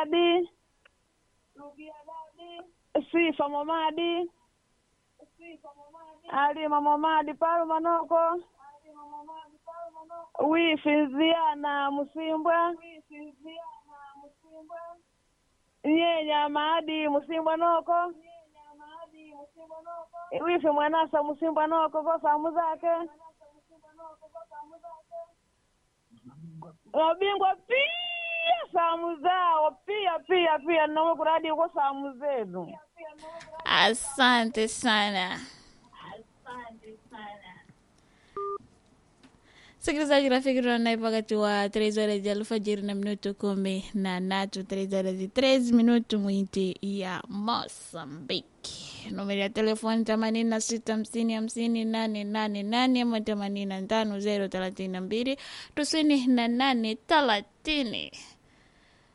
dadi sifa momadi alima momadi palu manoko wifinziana musimbwa nyenya maadi musimbwa noko wifi mwanasa musimbwa noko ko samu zake wabingwa pia samu zao pia pia pia nome kuradi uko samu zenu Asante sana. Sikilizaji rafiki, tunaye wakati wa 3 horas ya alfajiri na minuto kumi na tatu 3 horas y 3 minuto mwinti ya Mosambiki. Numeri ya telefoni themanini na sita hamsini hamsini nane nane nane ama themanini na tano zero thelathini na mbili tisini na nane thelathini.